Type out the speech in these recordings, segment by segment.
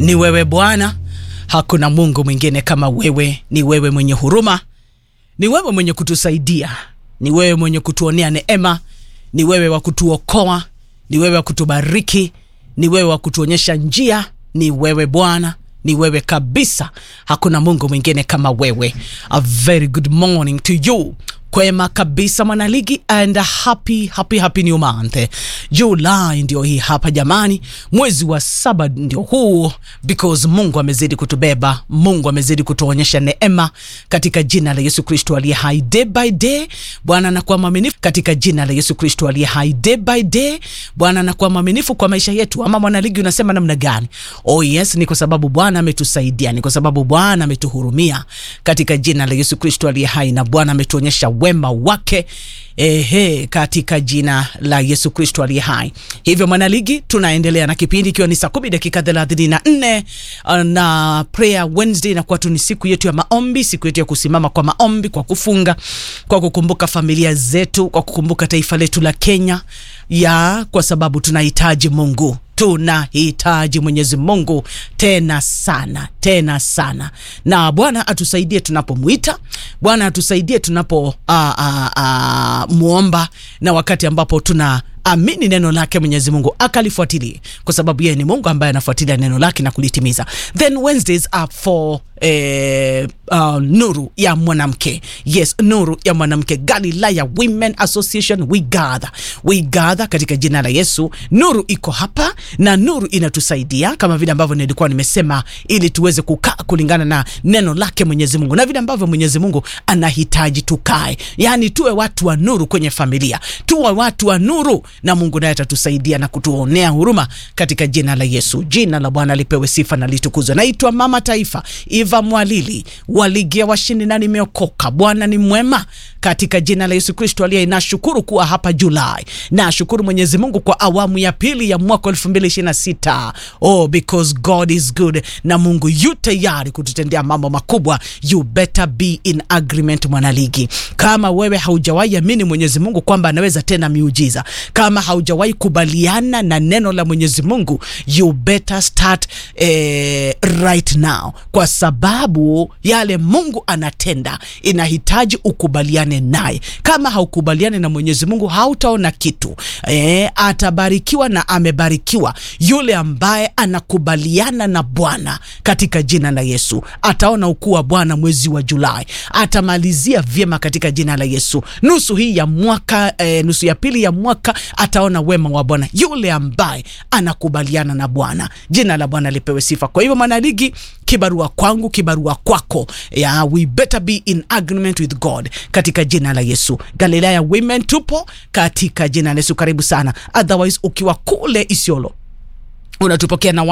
Ni wewe Bwana, hakuna Mungu mwingine kama wewe. Ni wewe mwenye huruma, ni wewe mwenye kutusaidia, ni wewe mwenye kutuonea neema, ni wewe wa kutuokoa, ni wewe wa kutubariki, ni wewe wa kutuonyesha njia, ni wewe Bwana ni wewe kabisa, hakuna Mungu mwingine kama wewe. A very good morning to you. Kwema kabisa mwanaligi, and a happy happy happy new month. Julai ndio hii hapa jamani, mwezi wa saba ndio huu, because Mungu amezidi kutubeba, Mungu amezidi kutuonyesha neema katika jina la Yesu Kristo aliye hai. Day by day Bwana anakuwa mwaminifu katika jina la Yesu Kristo aliye hai. Day by day Bwana anakuwa mwaminifu kwa maisha yetu. Ama mwanaligi, unasema namna gani? Oh yes, ni kwa sababu Bwana ametusaidia, ni kwa sababu Bwana ametuhurumia katika jina la Yesu Kristo aliye hai, na Bwana ametuonyesha wema wake ehe, katika jina la Yesu Kristo aliye hai. Hivyo mwanaligi, tunaendelea na kipindi ikiwa ni saa kumi dakika thelathini na nne na prayer Wednesday inakuwa tu ni siku yetu ya maombi, siku yetu ya kusimama kwa maombi, kwa kufunga, kwa kukumbuka familia zetu, kwa kukumbuka taifa letu la Kenya ya kwa sababu tunahitaji Mungu tunahitaji Mwenyezi Mungu tena sana tena sana, na Bwana atusaidie tunapomwita, Bwana atusaidie tunapo a, a, a, muomba na wakati ambapo tuna amini neno lake Mwenyezi Mungu akalifuatilie, kwa sababu yeye ni Mungu ambaye anafuatilia neno lake na kulitimiza. Then Wednesdays are for eh, uh, nuru ya mwanamke. Yes, nuru ya mwanamke. Galilaya Women Association, we gather, we gather katika jina la Yesu. Nuru iko hapa na nuru inatusaidia kama vile ambavyo nilikuwa nimesema, ili tuweze kukaa kulingana na neno lake Mwenyezi Mungu na vile ambavyo Mwenyezi Mungu anahitaji tukae, yani tuwe watu wa nuru kwenye familia, tuwe watu wa nuru na Mungu naye atatusaidia na kutuonea huruma katika jina la Yesu. Jina la Bwana lipewe sifa na litukuzwe. Naitwa Mama Taifa Eva Mwalili wa ligi ya washindi na nimeokoka. Bwana ni mwema katika jina la Yesu Kristo aliye. Nashukuru kuwa hapa Julai, nashukuru Mwenyezi Mungu kwa awamu ya pili ya mwaka 2026. Oh, because God is good, na Mungu yu tayari kututendea mambo makubwa. You better be in agreement, mwanaligi. Kama wewe haujawahi amini Mwenyezi Mungu kwamba anaweza tena miujiza, kama haujawahi kubaliana na neno la Mwenyezi Mungu, you better start eh, right now, kwa sababu yale Mungu anatenda inahitaji ukubaliane naye. Kama haukubaliane na Mwenyezi Mungu hautaona kitu. E, atabarikiwa na amebarikiwa yule ambaye anakubaliana na Bwana katika jina la Yesu. Ataona ukuu wa Bwana mwezi wa Julai, atamalizia vyema katika jina la Yesu. Nusu hii ya mwaka e, nusu ya pili ya mwaka ataona wema wa Bwana yule ambaye anakubaliana na Bwana. Jina la Bwana lipewe sifa. Kwa hivyo mwanaligi, kibarua kwangu, kibarua kwako, ya we better be in agreement with God katika jina la Yesu. Galilaya Women tupo katika jina la Yesu, karibu sana. Otherwise ukiwa kule Isiolo unatupokea na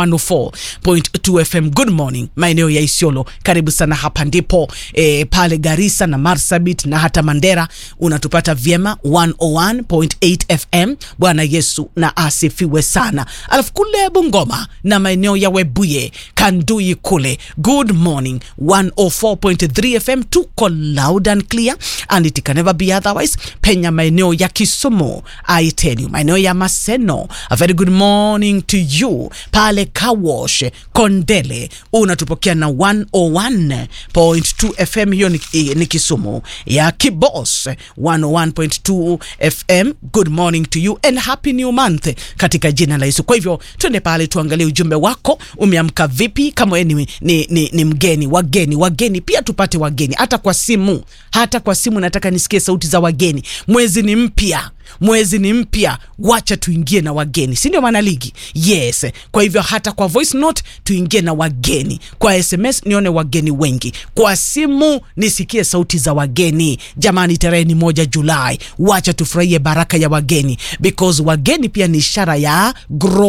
104.2 FM. Good morning maeneo ya Isiolo, karibu sana. Hapa ndipo e, pale Garissa na Marsabit na hata Mandera unatupata vyema 101.8 FM. Bwana Yesu na asifiwe sana. Alafu kule Bungoma na maeneo ya Webuye, Kandui kule, good morning 104.3 FM, tuko loud and clear and it can never be otherwise. Penya maeneo ya Kisumu, I tell you, maeneo ya Maseno, a very good morning to you pale Kawosh Kondele unatupokea na 101.2 FM, hiyo ni, ni Kisumu ya Kibos 101.2 FM. Good morning to you and happy new month katika jina la Yesu. Kwa hivyo twende pale tuangalie ujumbe wako, umeamka vipi? Kama wewe ni, ni, ni, ni mgeni, wageni wageni pia tupate wageni, hata kwa simu, hata kwa simu. Nataka nisikie sauti za wageni. Mwezi ni mpya mwezi ni mpya, wacha tuingie na wageni, si ndio maana ligi? Yes. Kwa hivyo hata kwa voice note tuingie na wageni, kwa SMS nione wageni wengi, kwa simu nisikie sauti za wageni. Jamani, tarehe ni moja Julai, wacha tufurahie baraka ya wageni, because wageni pia ni ishara ya grow